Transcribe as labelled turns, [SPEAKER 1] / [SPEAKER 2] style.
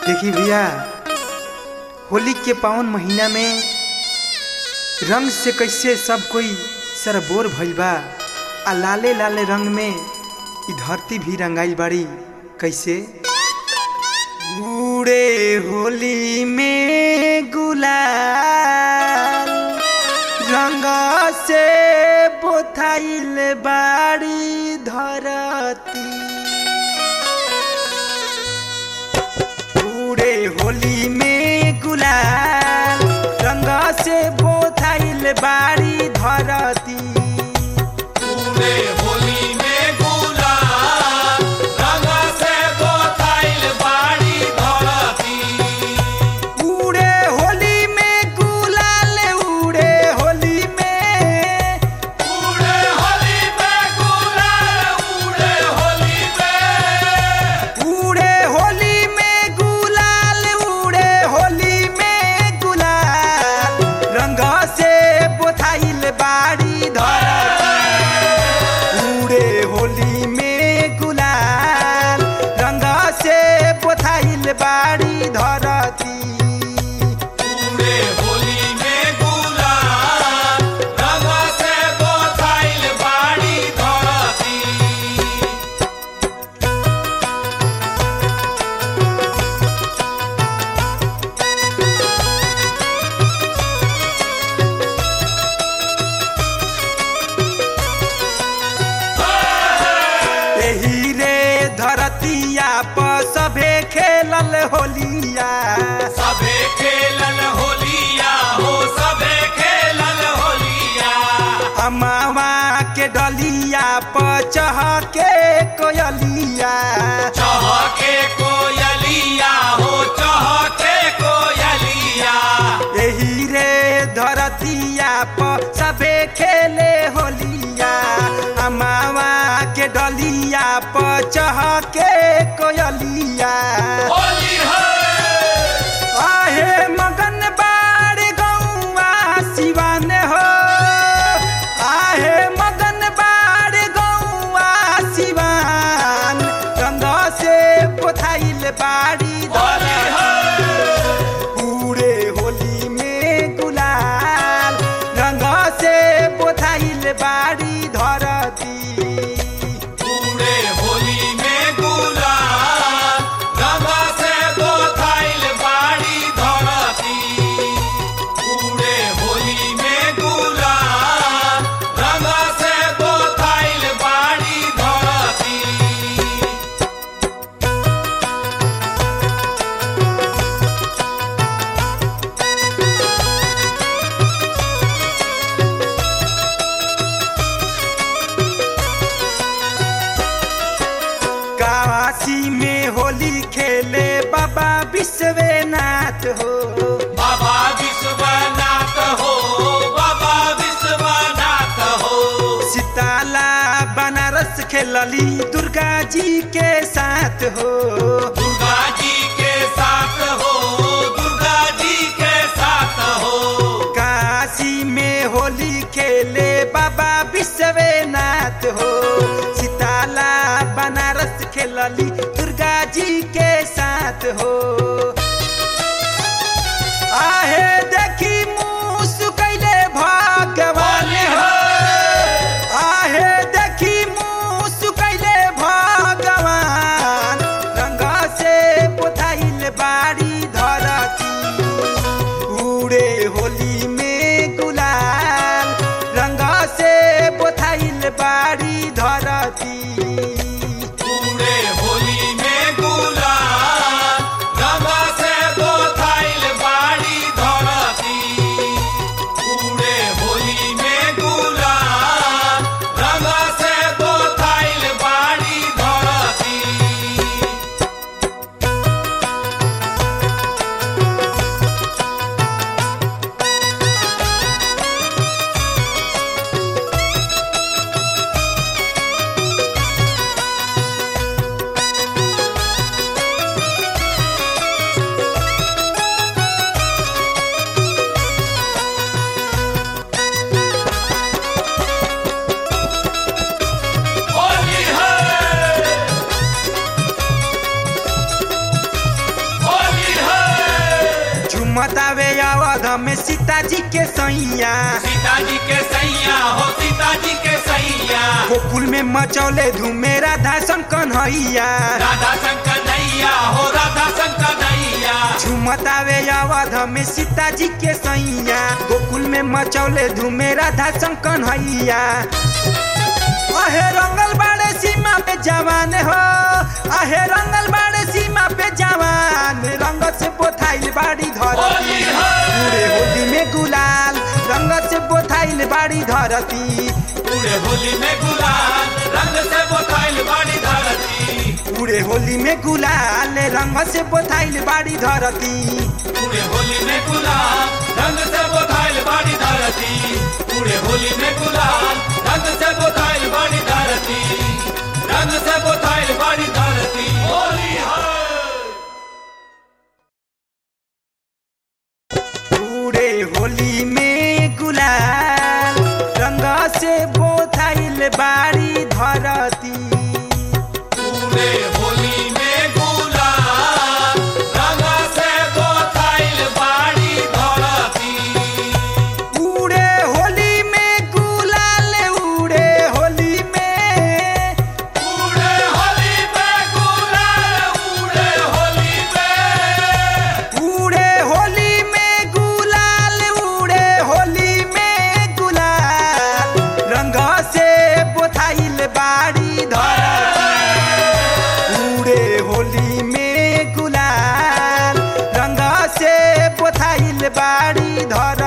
[SPEAKER 1] देखी भैया होली के पावन महीना में रंग से कैसे सब कोई सरबोर भइल बा आ लाले लाले रंग में इ धरती भी रंगाइल बाड़ी कैसे बूढ़े होली में गुलाल रंग से बोथाइल बाड़ी धरती पूरे होली में गुलाल रंग से बोथाइल बाड़ी धरती
[SPEAKER 2] पूरे होली में गुलाल रंग से बोथाइल बाड़ी धरती
[SPEAKER 1] उड़े होली में गुलाल उड़े होली में
[SPEAKER 2] पूरे होली में गुलाल उड़े होली में
[SPEAKER 1] उड़े होली में गुलाल उड़े होली में गुलाल रंग से बोथाइल बाड़ी धरती उड़े होली में गुलाल रंग से बोथाइल बाड़ी धरती
[SPEAKER 2] पूरे होली में गुलाल रंग से बोथाइल बाड़ी धरती
[SPEAKER 1] एही रे धरतिया पर सभे खेलल होलिया
[SPEAKER 2] सबे खेलल होलिया हो सबे खेलल होलिया
[SPEAKER 1] अमावा के डलिया पर चहके कोयलिया
[SPEAKER 2] चहके कोयलिया हो चहके कोयलिया
[SPEAKER 1] एही रे धरतिया पर सभे खेले होलिया अमावा के डलिया पर चहके कोयलिया
[SPEAKER 2] होली है
[SPEAKER 1] आहे मगन बाड़ गौआ सिवान हो आहे मगन बाड़ गौआ सिवान रंग से पोथाइल बाड़ी
[SPEAKER 2] होली है
[SPEAKER 1] पूरे होली में गुलाल रंग से पोथाइल बाड़ी धरती
[SPEAKER 2] पूरे होली में गुलाल रंग से बोथाइल बाड़ी धरती पूरे होली में गुलाल रंग से बोथाइल बाड़ी धरती
[SPEAKER 1] काशी में होली खेले बाबा विश्वनाथ हो
[SPEAKER 2] बाबा विश्वनाथ हो बाबा विश्वनाथ हो
[SPEAKER 1] सीताला बनारस खेलली दुर्गा जी के साथ हो
[SPEAKER 2] दुर्गा जी के साथ हो दुर्गा जी के साथ हो
[SPEAKER 1] काशी में होली खेले बाबा विश्वनाथ हो सीताला बनारस खेलली दुर्गा जी के साथ हो आहे देखी मुँह कैले भगवान हो आहे देखी मुँह कैले भगवान रंग से पोथाइल बाड़ी धरती उड़े होली में गुलाल रंग से पोथाइल बाड़ी धरती
[SPEAKER 2] पूरे होली में गुलाल रंग से बोथाइल बाड़ी धरती पूरे होली में गुलाल रंग से बोथाइल बाड़ी धरती
[SPEAKER 1] पूरे झुमतावे अवध में सीता जी के सैया
[SPEAKER 2] सीता जी के सैया हो सीता जी के सैया
[SPEAKER 1] गोकुल में मचौले धूमे राधा सन कन्हैया
[SPEAKER 2] राधा शंकर नैया हो राधा शंकर नैया
[SPEAKER 1] झुमतावे अवध में सीता जी के सैया गोकुल में मचौले धूमे राधा सन कन्हैया अहे रंगल बाड़े सीमा पे जवान हो अहे रंगल बाड़े सीमा पे जवान रंग से बोथाइल बाड़ी धरती
[SPEAKER 2] होली है।
[SPEAKER 1] पूरे होली में गुलाल रंग से बोथाइल बाड़ी धरती
[SPEAKER 2] पूरे होली में गुलाल रंग से बोथाइल बाड़ी धरती
[SPEAKER 1] पूरे होली में गुलाल रंग से बोथाइल बाड़ी धरती
[SPEAKER 2] पूरे होली में गुलाल रंग से बोथाइल बाड़ी धरती पूरे होली में गुलाल रंग से बोथाइल बाड़ी धरती रंग से बोथाइल बाड़ी धरती होली है
[SPEAKER 1] पूरे होली में गुलाल रंग से बोथाइल बाड़ी धरती
[SPEAKER 2] पूरे होली में गुलाल रंग से बोथाइल बाड़ी धरती
[SPEAKER 1] उड़े होली में गुलाल उड़े होली में
[SPEAKER 2] उड़े होली में गुलाल उड़े होली में
[SPEAKER 1] उड़े होली में गुलाल उड़े होली में गुलाल रंग से बोथाइल बाड़ी धरती उड़े होली में गुलाल रंग से बोथाइल बाड़ी धर